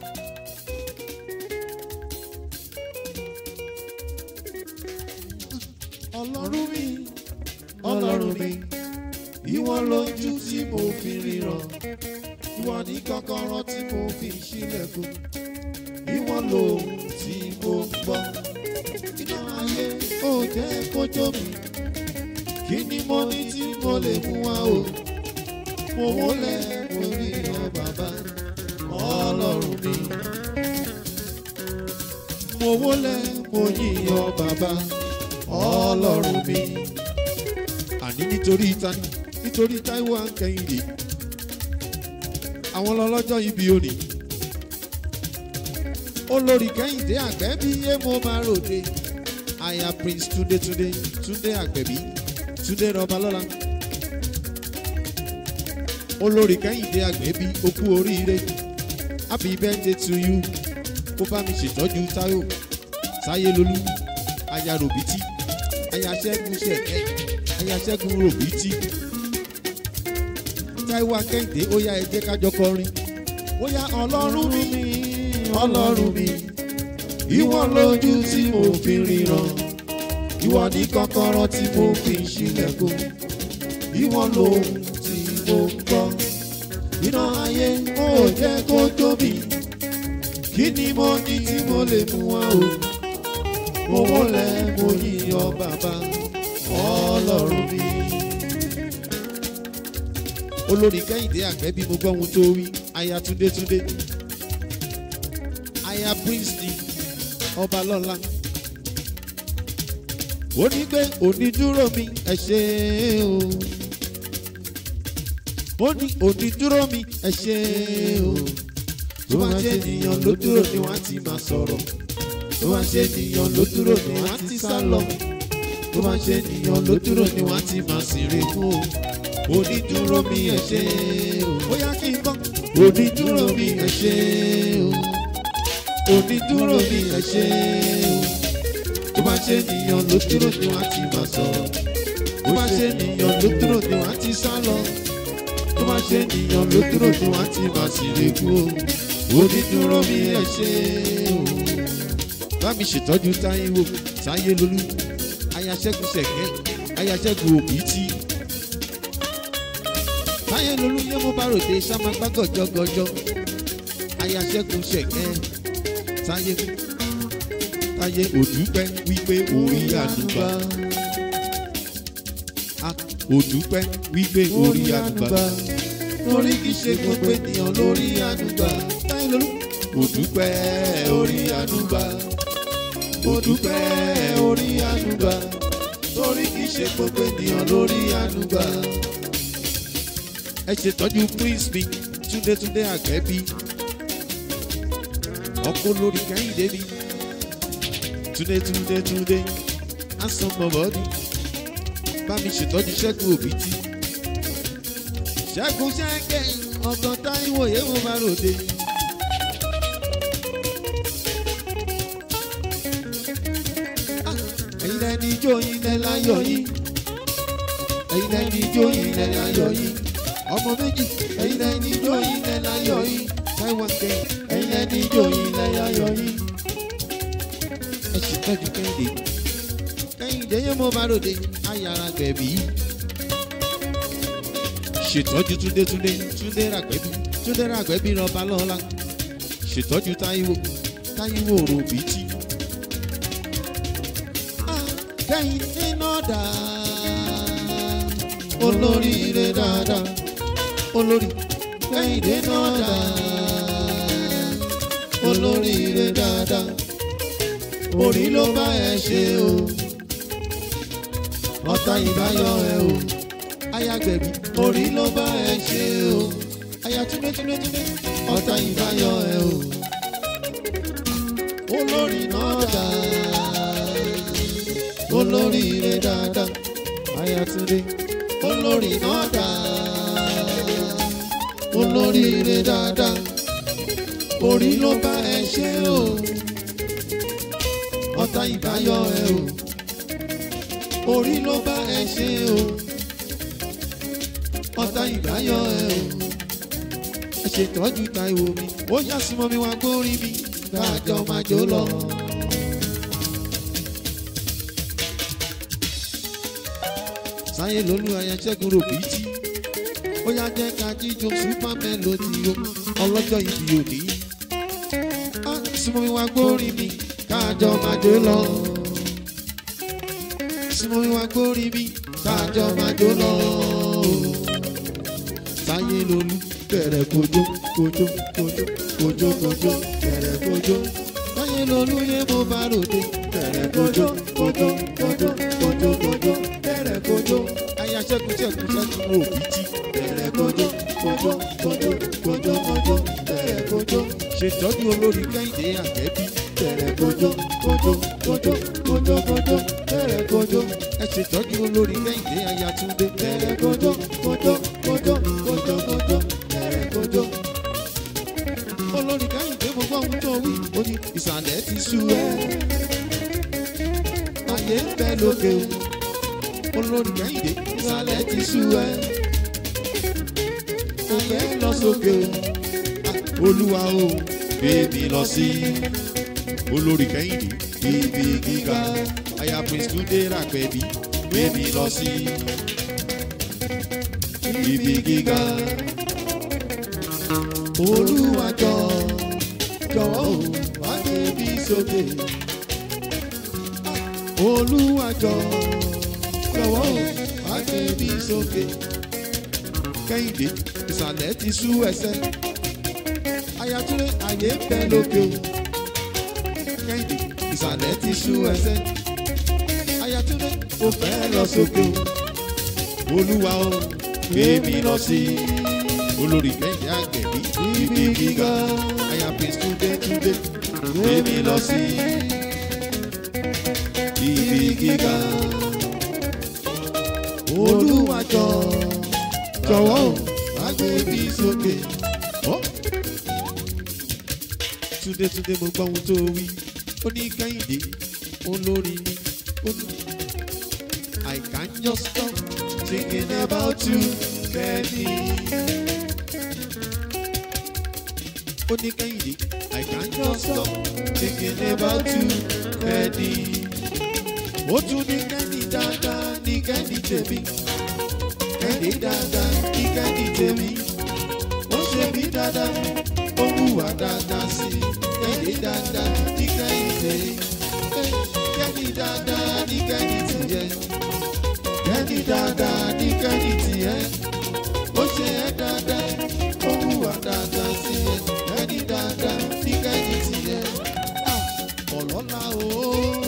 ọlọ́run mi ọlọ́run mi ìwọ lójú tí mo fi ríran ìwọ ní kọ́kọ́rọ́ tí mo fi ṣílẹ̀kùn ìwọ lòun tí mo gbọ́ iná ayé ò jẹ́ kójó mi kí ni mo ní tí mo lè mú wá o mo wọlé mo rí ọ bàbá ọlọ́run mi mo wọlé mo yí ọ bàbá ọlọ́run mi. àní nítorí tani nítorí Táíwò Akẹ́yìndé àwọn lọ́lọ́jọ́ ibi òní. olórí Kẹ́hìndé Àgbẹ̀bí yé mo máa ròde aya Prince Túndé Túndé Túndé Àgbẹ̀bí Túndé Rọbalọ́lá. olórí Kẹ́hìndé Àgbẹ̀bí ó kú oríire happy birthday to you kó bá mi ṣètọ́jú Táíwò Táyé Lolú aya Ròbítì aya Ṣẹ́gun Ṣẹ̀kẹ́ aya Ṣẹ́gun Ròbítì Táíwò Akẹ́yìndé ó yá ẹ jẹ́ ká jọ kọrin ó yá ọlọ́run mi ọlọ́run mi ìwọ lójú tí mo fi ríran ìwọ ní kọ́kọ́rọ́ tí mo fi ṣílẹ̀kùn ìwọ lóhùn tí mo ń gbọ́ iná ayé ó jẹ́ kó tóbi kí ni mo ní tí mo lè mú wá o mo wọlé mo yíyọ bàbá ọlọ́run mi. olórí kẹ́hìndé àgbẹ̀bí mo gbọ́ ohun tó wí aya túndé túndé aya prince ọba lọ́la ó ní pé onídúró mi ẹ ṣé o ó ní onídúró mi ẹ ṣé o tó bá ṣe ènìyàn ló dúró ni wọ́n á ti máa sọ̀rọ̀ tó bá ṣe ènìyàn ló dúró ni wọ́n á ti sá lọ tó bá ṣe ènìyàn ló dúró ni wọ́n á ti máa sèrè fún o onídúró mi ẹ ṣé o bóyá kí n gbọ́ onídúró mi ẹ ṣé o onídúró mi ẹ ṣé o tó bá ṣe ènìyàn ló dúró ni wọ́n á ti máa sọ̀rọ̀ tó bá ṣe ènìyàn ló dúró ni wọ́n á ti sá lọ tó bá ṣe ènìyàn ló dúró ni wọ́n á ti máa sèrè fún o onídúró mi ẹ ṣé o bá mi ṣètọ́jú Táíwò Táyé Lolú ayaṣẹ́gun ṣẹ̀kẹ́ ayaṣẹ́gun òbítí. Táyé Lolú yé mo bá ròde sámagbá gọ̀jọ́gọ̀jọ́ ayaṣẹ́gun ṣẹ̀kẹ́ Táyé Táyé òdúpẹ́ wípé orí àdúgbà òdúpẹ́ wípé orí àdúgbà torí kìí ṣe gbogbo ènìyàn lórí àdúgbà Táyé Lolú òdúpẹ́ orí àdúgbà mo dúpẹ́ orí ànúgbà torí kì í ṣe gbogbo ènìyàn lórí ànúgbà. ẹ ṣètọ́jú prince mi túndétúndé àgbẹ̀bí ọkọ lórí kẹ́hìndé mi túndétúndé túndé asọmọbọdì bá mi ṣètọ́jú ṣẹ́gun òbítí ṣẹ́gun ṣẹ́gẹ̀ ọ̀gán táíwò yẹ́wò máa ròde. ẹ̀yin lẹ́ni ijó yín lẹ́ láyọ̀ yín ẹ̀yin lẹ́ni ijó yín lẹ́ láyọ̀ yín ọmọ méjì ẹ̀yin lẹ́ni ijó yín lẹ́ láyọ̀ yín Táíwò kẹ́ ẹ̀yin lẹ́ni ijó yín lẹ́ láyọ̀ yín. ẹ sì tọ́jú kẹ́hìndé kẹ́hìndé yẹn mo bá ròde ayára gbẹ̀bí ṣètọ́jú túndé túndé túndé ràgbẹ́bí túndé ràgbẹ́bí rọba lọ́la ṣètọ́jú Táíwò Táíwò ròbìtì kẹ́yìn nínú dà olóríire dáadáa olórí kẹ́yìn nínú dà olóríire dáadáa orí ló bá ẹ ṣe o ọ̀tá ìbáyọ̀ ẹ o ayagbẹ̀bí orí ló bá ẹ ṣe o aya túnbẹ́ túnbẹ́ túnbẹ́ ọ̀tá ìbáyọ̀ ẹ o olórí náà dáa olóríire dáadáa ayatunde olórí náà dáa olóríire dáadáa orí ló bá ẹ ṣe o ọ̀tá ìbáyọ̀ ẹ o orí ló bá ẹ ṣe o ọ̀tá ìbáyọ̀ ẹ o ẹ ṣètọ́jú táìwò mi ó yá súnmọ́ mi wá gbórí mi káàjọ máa jó lọ. sáyé lolú ayáṣẹ́gun ròbìtì ó yá jẹ́ ká jíjó super melody o ọlọ́jọ́ ìbí òní. á súnmọ́ mi wá gbórí mi káàjọ máa jó lọ. súnmọ́ mi wá gbórí mi káàjọ máa jó lọ. sáyé lolú bẹ̀rẹ̀ kojú kojú kojú kojú kojú bẹ̀rẹ̀ kojú. sáyé lolú yé mo bá ròde bẹ̀rẹ̀ kojú kojú kojú kojú kojú bẹ̀rẹ̀ kojú. aya ṣẹ́gun ṣẹ́gun ṣẹ́gun òbítí bẹ̀rẹ̀ kojú kojú kojú kojú kojú bẹ̀rẹ̀ kojú. ṣètọ́jú olórí kẹ́hìndé àjẹ́bí bẹ̀rẹ̀ kojú kojú kojú kojú kojú bẹ̀rẹ̀ kojú. ẹ ṣètọ́jú olórí kẹ́hìndé ayatúndé bẹ̀rẹ̀ kojú kojú kojú kojú kojú bẹ̀rẹ̀ kojú. olórí kẹ́hìndé mo gbọ́ ohun tó wí ó ní ìsàlẹ̀ ti sú ẹ. ayé ń bẹ lókè o olórí kẹ́hìndé ìsàlẹ̀ ti sú ẹ. òfẹ́ lọ sókè o Ah, olúwa o bèbí lọ sí olórí kẹ́hìndé ibi gíga aya prince túndé ràpẹ̀bí bèbí lọ sí ibi gíga olúwa jọ jọ̀wọ́ o wá bèbí sókè olúwa jọ jọ̀wọ́ o wá bèbí sókè kẹ́hìndé ìsàlẹ̀ ti sú ẹsẹ̀ ayatollah ayé ń bẹ lókè o kẹ́hìndé ìsàlẹ̀ ti sú ẹsẹ̀ ayatollah kò fẹ́ lọ sókè o olúwa o bèbí lọ sí olórí kẹ́hìndé àgbẹ̀bí ibi gíga aya prince túndé túndé bèbí lọ sí ibi gíga olúwa jọ jọ̀wọ́ o wá gbé mi sókè. Ọ́. Túndé Túndé mo gbọ́ ohun tó wí ó ní Kẹ́hìndé olórí ni ó ní. I can't just stop thinking about you Kẹ́hìndé. Ó ní Kẹ́hìndé I can't just stop thinking about you Kẹ́hìndé. Ó tún ní Kẹ́hìndé dáadáa ní Kẹ́hìndé tèmi kẹ́ni dáadáa kí kẹ́ni tèmi ó ṣe mí dáadáa ó hùwà dáadáa sí i kẹ́ni dáadáa kí kẹ́ni tèmi kẹ́ni dáadáa ní kẹ́ni tìyẹ kẹ́ni dáadáa ní kẹ́ni tìyẹ ó ṣe ẹ́ dáadáa ó hùwà dáadáa sí i kẹ́ni dáadáa ní kẹ́ni tìyẹ ọlọ́lá ooo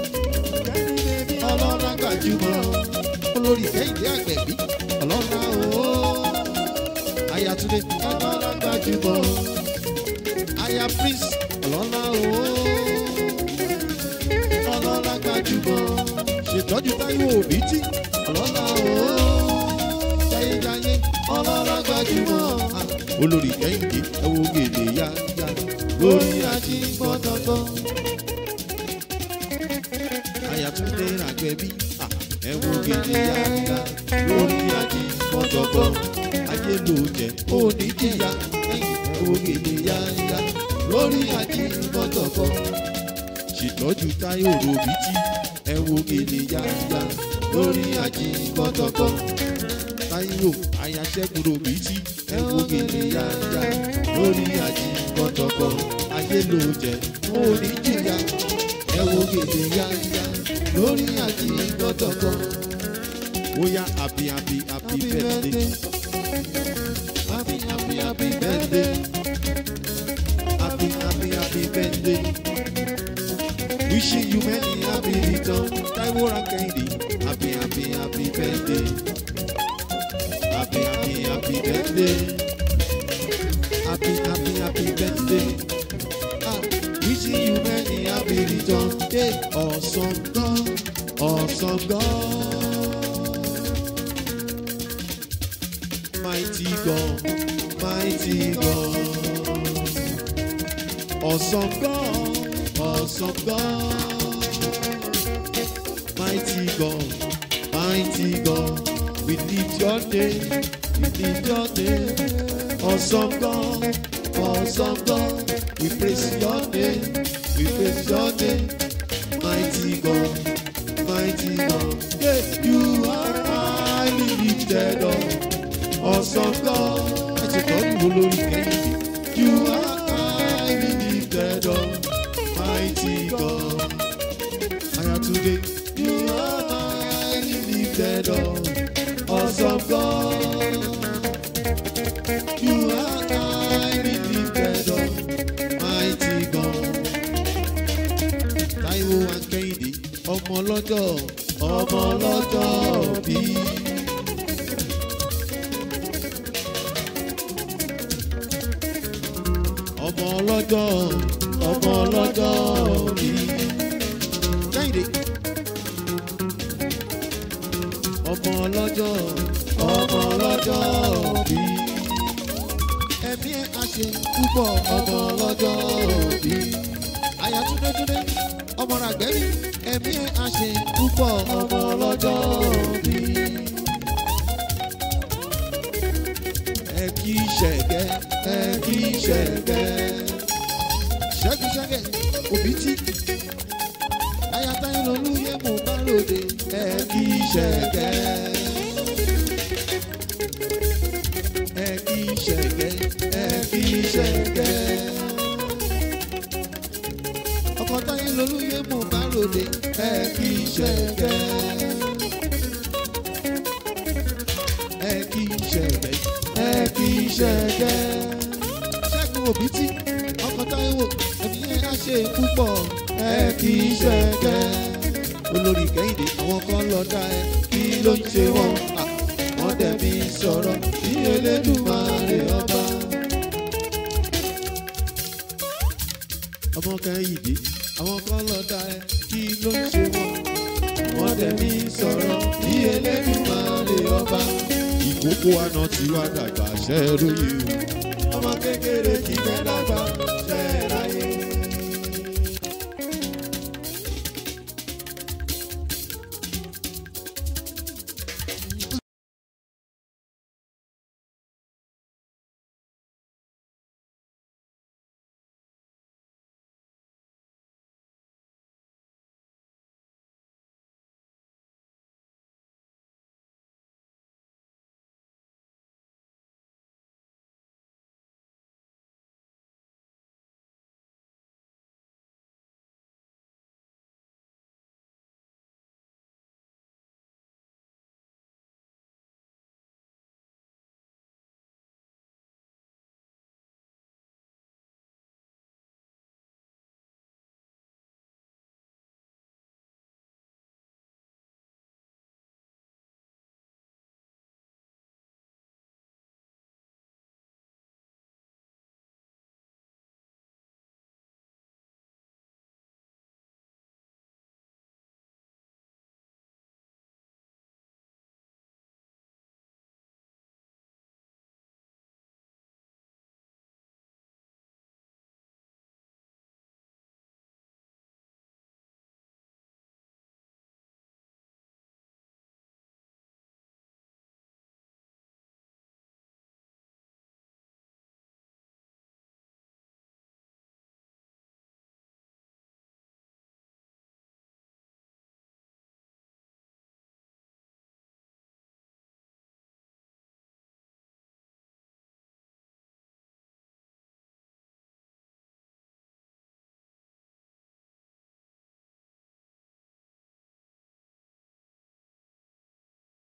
ọlọ́lá gbajúmọ̀ olórí kẹ́hìndé àgbẹ̀bí ọlọ́lá ooo ayatunde ọlọ́lá gbajúmọ̀ aya prince ọlọ́lá ooo ọlọ́lá gbajúmọ̀ ṣètọ́jú táíwò òbítí ọlọ́lá ooo jayéjayé ọlọ́lá gbajúmọ̀ Ah, olórí kẹ́hìndé ẹ̀wọ̀ gèdè yáyá lórí ajígbọ́dọ̀gbọ́ ayatunde àgbẹ̀bí Ah, ẹ̀wọ̀ gèdè yáyá lórí ajígbọ́dọ̀gbọ́ ayé ló jẹ́ oníjìyà ẹ̀wọ̀ gèdè yáyá lórí ajígbọ́dọ̀gbọ́ ṣètọ́jú táyọ̀ ròbìtì ẹ̀wọ̀ gèdè yáyá lórí ajígbọ́dọ̀gbọ́ táyọ̀ ayaṣẹ́gun ròbìtì ẹ̀wọ̀ gèdè yáyá lórí ajígbọ́dọ̀gbọ́ ayé ló jẹ́ oníjìyà ẹ̀wọ̀ gèdè yáyá lórí ajígbọ́dọ̀gbọ́ bóyá happy happy happy birthday happy happy happy birthday happy happy happy birthday wishing you many happy return Taiwo Kẹ́hìndé happy happy happy birthday happy happy happy birthday happy happy happy birthday ah wishing you many happy return hey awesome God awesome God. Mighty God, mighty God, awesome God, awesome God, mighty God, mighty God, we lift your name, we lift your name, Awesome God, awesome God, we praise your name, we praise your name, mighty God, mighty God. Yeah, you are highly lifted up, awesome God. Ẹ ti kọ́ ìwò lórí kẹ́yìn. You are highly lifted up, mighty God. Ayatunde, you are highly lifted up, awesome God. You are highly lifted up, mighty God. Táíwò Akẹ́yìndé, ọmọ ọlọ́jọ́, ọmọ ọlọ́jọ́ bí. Ọmọ ọlọ́jọ́, ọmọ ọlọ́jọ́ bí. Kẹ́hìndé. Ọmọ ọlọ́jọ́, ọmọ ọlọ́jọ́ bí ẹ̀mí ẹ̀ á ṣe púpọ̀ ọmọ ọlọ́jọ́ bí. Àyà túndétúndé ọmọ ràgbẹ́rì ẹ̀mí ẹ̀ á ṣe púpọ̀ ọmọ ọlọ́jọ́ bí. Ẹ kí ṣẹ̀gẹ́ ẹ kí ṣẹ̀gẹ́. Ṣẹ́gun ṣẹ́gẹ́ òbí tí. Àyà táyé lolú yẹ mò bá lòdì ẹ kí ṣẹ̀gẹ́. ẹ kí ṣẹ̀gẹ́ ẹ kí ṣẹ̀gẹ́. ọkọ táyé lolúyẹ mò bá ròde ẹ kí ṣẹ̀gẹ́. ẹ kí ṣẹ̀gẹ́ ẹ kí ṣẹ̀gẹ́. ṣẹ́gun òbítí ọkọ táyé wò ẹ̀mí yẹn á ṣe púpọ̀ ẹ kí ṣẹ̀gẹ́. olórí kẹ́hìndé àwọn kan lọ dá ẹ kí ló ń ṣe wọ́n. Ah wọ́n dẹ̀bi sọ̀rọ̀ bí Elédùmarè ọba. ọmọ Kẹ́hìndé àwọn kan lọ dá ẹ kí ló ń ṣe wọ́n. wọ́n dẹ̀bi sọ̀rọ̀ bí Elédùmarè ọba. ìkókó àná tí wàá dàgbà ṣẹ́rú yìí o. ọmọ kékeré kì í fẹ́ dá